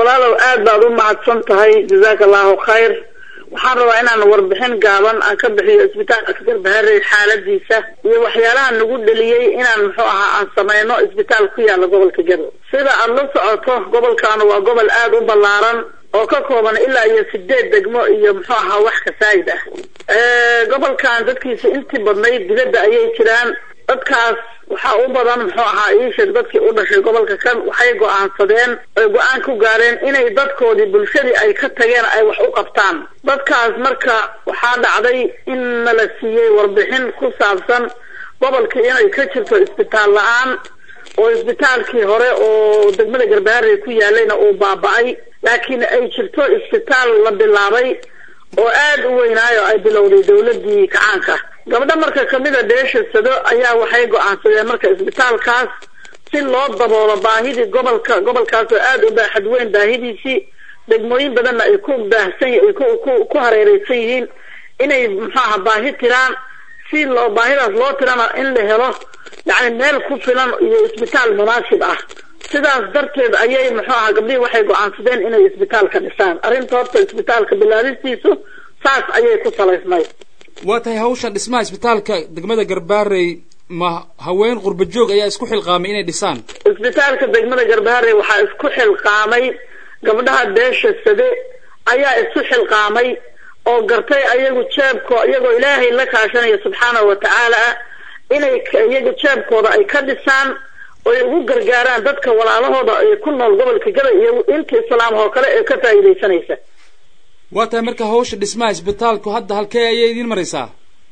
walaalow aad baad u mahadsan tahay jazaaka allahu khayr waxaan rabaa inaan warbixin gaaban aan ka bixiyo isbitaalka garbaharey xaaladiisa iyo waxyaalaha nagu dheliyey inaan muxuu ahaa aan sameyno isbitaal ku yaala gobolka gado sida aada la socoto gobolkaanu waa gobol aada u ballaaran oo ka kooban ilaa iyo sideed degmo iyo muxuu ahaa wax kasaayid ah gobolkan dadkiisa intii badnayd dibadda ayay jiraan dadkaas waxaa u badan muxuu ahaa iisheeg dadkii u dhashay gobolka kan waxay go-aansadeen oy go-aan ku gaareen inay dadkoodii bulshadii ay ka tageen ay wax u qabtaan dadkaas marka waxaa dhacday in nala siiyey warbixin ku saabsan gobolkii inay ka jirto isbitaal la-aan oo isbitaalkii hore oo degmada garbaharey ku yaalayna uu baaba-ay laakiin ay jirto isbitaal la bilaabay oo aada u weynaayo ay bilowday dawladii kacaanka gabdho marka kamida beesha sado ayaa waxay go-aansadeen marka isbitaalkaas si loo daboolo baahidii gobolka gobolkaas oo aada u baaxad weyn baahidiisii degmooyin badanna ay ku baahsan ay ku ku hareereysan yihiin inay muxuaha baahi tiraan si loo baahidaas loo tirana in la helo yacni meel ku filan iyo isbitaal munaasib ah sidaas darteed ayay muxuu ahaa gabdhihii waxay go-aansadeen inay isbitaalka dhisaan arrinta horta isbitaalka bilaabistiisu saas ayay ku salaysnayd waa tahay hawshan dhismaha isbitaalka degmada garbaarey ma haween qurba joog ayaa isku xilqaamay inay dhisaan isbitaalka degmada garbaharey waxaa isku xilqaamay gabdhaha beesha sade ayaa isu xilqaamay oo gartay ayagu jeebko iyagoo ilaahay la kaashanaya subxaanahu wa tacaala inay iyaga jeebkooda ay ka dhisaan oy ugu gargaaraan dadka walaalahooda ay ku nool gobolka gada iyo inta islaam oo kale ee ka faa'iidaysanaysa waa tahay marka hawsha dhismaha isbitaalku hadda halkee ayay idiin maraysaa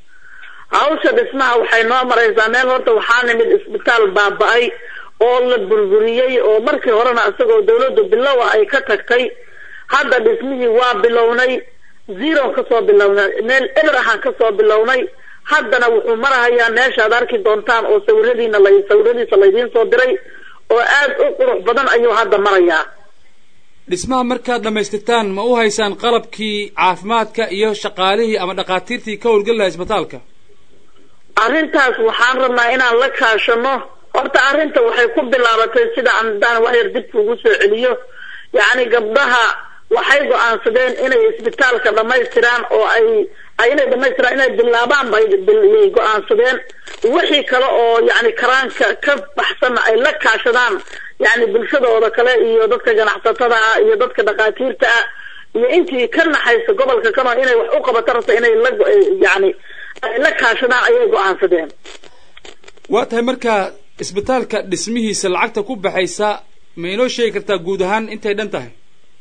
hawsha dhismaha waxay noo maraysaa meel horta waxaa nimid isbitaal baaba-ay oo la burburiyey oo markii horena isagoo dawladdu bilow ah ay ka tagtay hadda dhismihii waa bilownay zeron kasoo bilownay meel eber ahaan kasoo bilownay haddana wuxuu marahayaa meeshaad arki doontaan oo sawiradiina la sawiradiisa laydiin soo diray oo aada u qurux badan ayuu hadda marayaa dhismaha markaad dhammaystirtaan ma u haysaan qalabkii caafimaadka iyo shaqaalihii ama dhakhaatiirtii ka howlgeli lahaa isbitaalka arrintaas waxaan rabnaa inaan la kaashano horta arrinta waxay ku bilaabatay sida andaan waxyar dib kugu soo celiyo yacni gabdhaha waxay go-aansadeen inay isbitaalka dhammaystiraan oo ay inay dhamaystiraan inay bilaabaan bay yay go-aansadeen wixii kale oo yacni karaanka ka baxsanna ay la kaashadaan yacni bulshadooda kale iyo dadka ganacsatada ah iyo dadka dhakhaatiirta ah iyo intii ka naxaysa gobolka kano inay wax u qabato rabta inay la yacni ay la kaashadaan ayay go-aansadeen waa tahay marka isbitaalka dhismihiisa lacagta ku baxaysa ma inoo sheegi kartaa guud ahaan intay dhan tahay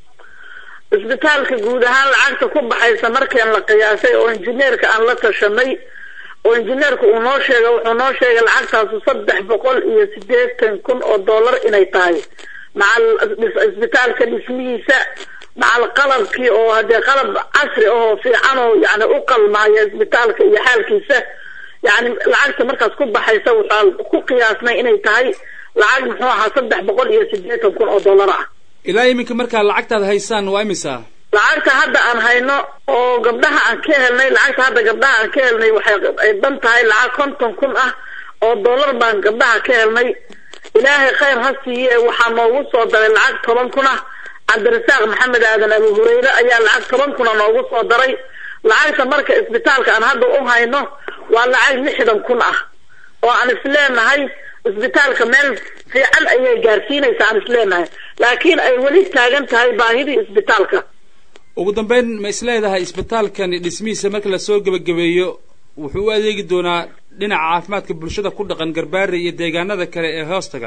isbitaalka guud ahaan lacagta ku baxaysa markaan la qiyaasay oo injineerka aan la tashanay oo injineerka uu noo sheegay wuxuu noo sheegay lacagtaasu saddex boqol iyo siddeetan kun oo dollar inay tahay macal isbitaalka dhismihiisa macal qalabkii oo haddee qalab casri ahoo fiican oo yani u qalmaaya isbitaalka iyo xaalkiisa yani lacagta markaas ku baxaysa waxaa ku qiyaasnay inay tahay lacag muxuu ahaa saddex boqol iyo siddeetan kun oo dollar ah ilaa iminka markaa lacagtaad haysaan waa imisa lacagta hadda aan hayno oo gabdhaha aan ka helnay lacagta hadda gabdhaha aan ka helnay waxay ay dhan tahay lacag konton kun ah oo dollar baan gabdhaha ka helnay ilaahay khayr ha siiye waxaa noogu soo daray lacag toban kun ah cabdirasaaq maxamed aadan abu hureyre ayaa lacag toban kuna noogu soo daray lacagta marka isbitaalka aan hadda u hayno waa lacag lixdan kun ah oo aan isleenahay isbitaalka meel fiican ayay gaarsiinaysa aan isleenahay laakiin ay weli taagan tahay baahidii isbitaalka ugu dambeyn ma isleedahay isbitaalkani dhismihiisa marka lasoo gebagabeeyo wuxuu u adeegi doonaa dhinaca caafimaadka bulshada ku dhaqan garbaare iyo deegaanada kale ee hoostaga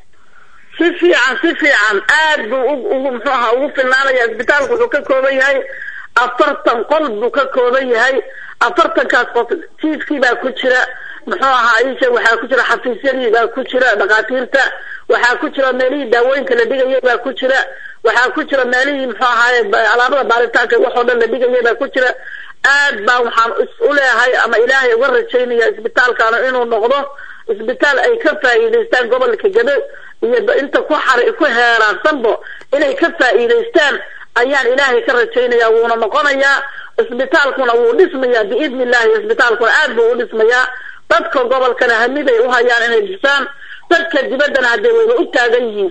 si fiican si fiican aad buu ugu muxuu ahaa ugu filnaanaya isbitaalku wuxuu ka kooban yahay afartan qol buu ka kooban yahay afartankaas qof jiifkii baa ku jira muxuu ahaa isha waxaa ku jira xafiisyadii baa ku jira dhakhaatiirta waxaa ku jira meelihii daawooyinka la dhigayay baa ku jira waxaa ku jira meelihii muxuu ahaaye alaabada baaritaanka wax oo dhan la dhigayay baa ku jira aad baa waxaan is u leehay ama ilaahay uga rajaynaya isbitaalkaana inuu noqdo isbitaal ay ka faa'iidaystaan gobolka gado iyo inta ku xar ku heeraarsanbo inay ka faa'iidaystaan ayaan ilaahay ka rajaynaya wuuna noqonayaa isbitaalkuna wuu dhismayaa biidni illahi isbitaalkuna aad buu u dhismayaa dadka gobolkana hamiday u hayaan inay dhisaan dadka dibaddana haddee wayba u taagan yihiin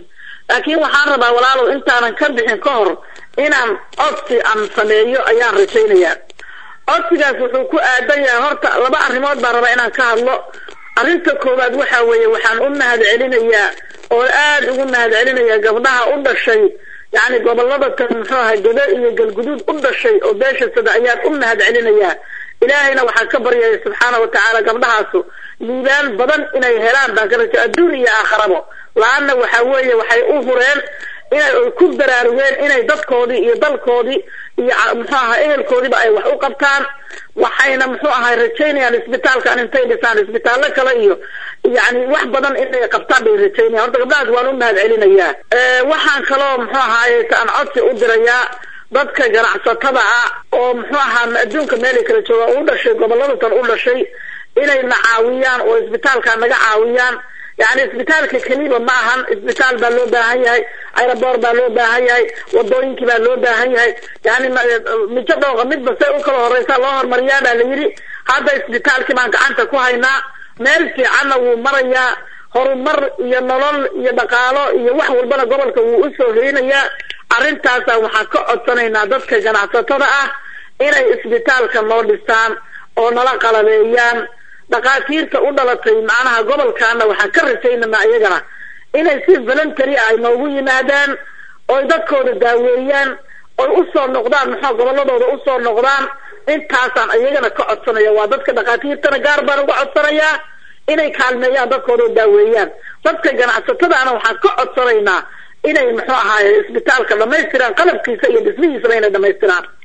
laakiin waxaan rabaa walaalow intaanan ka bixin ka hor inaan codsi aan sameeyo ayaan rajaynayaa codsigaas wuxuu ku aadan yahay horta laba arrimood baan rabaa inaan ka hadlo arrinta koowaad waxa weeye waxaan u mahad celinayaa oo aada ugu mahad celinayaa gabdhaha u dhashay yacni gobolada tan muxuu aha gado iyo galguduud u dhashay oo beesha sada ayaan u mahad celinayaa ilaahayna waxaan ka baryaya subxaana watacaala gabdhahaasu liibaan badan inay helaan baan ka raja adduun iyo aakharabo la-anna waxa weeye waxay u hureen inay ku baraarugeen inay dadkoodii iyo dalkoodii iyo muxuu aha ehelkoodiiba ay wax u qabtaan waxayna muxuu ahay rajaynayaan isbitaalkan intay dhisaan isbitaallo kale iyo yani wax badan inay qabtaan bay rajaynayan horta gabdhahaas waan u mahad celinayaa waxaan kaloo muxuu ahaaye aan codsi u dirayaa dadka ganacsatada ah oo muxuu ahaa adduunka meelay kala joogaan u dhashay gobolada tan u dhashay inay na caawiyaan oo isbitaalka naga caawiyaan yani isbitaalka keliba ma ahan isbitaal baa loo baahan yahay aeroboor baa loo baahan yahay wadooyinkii baa loo baahan yahay yani mijo dhooqa midba say u kala horeysa loo hormariyaa baa la yidhi hadda isbitaalkii baan gacanta ku haynaa meel fiicanna wuu marayaa horumar iyo nolol iyo dhaqaalo iyo wax walbana gobolka wuu usoo helinayaa arrintaasa waxaan ka codsanaynaa dadka ganacsatada ah inay isbitaalka noo dhisaan oo nala qalabeeyaan dhakhaatiirta u dhalatay macnaha gobolkaana waxaan ka rajaynaynaa iyagana inay si voluntary ah ay noogu yimaadaan oy dadkooda daaweeyaan oy usoo noqdaan maxaa goboladooda usoo noqdaan intaasaan iyagana ka codsanaya waa dadka dhakhaatiirtana gaar baan uga codsanayaa inay kaalmeeyaan dadkooda daaweeyaan dadka ganacsatadaana waxaan ka codsanaynaa inay muxuu ahaaye isbitaalka dhamaystiraan qalabkiisa iyo dhismihiisaba inay dhamaystiraan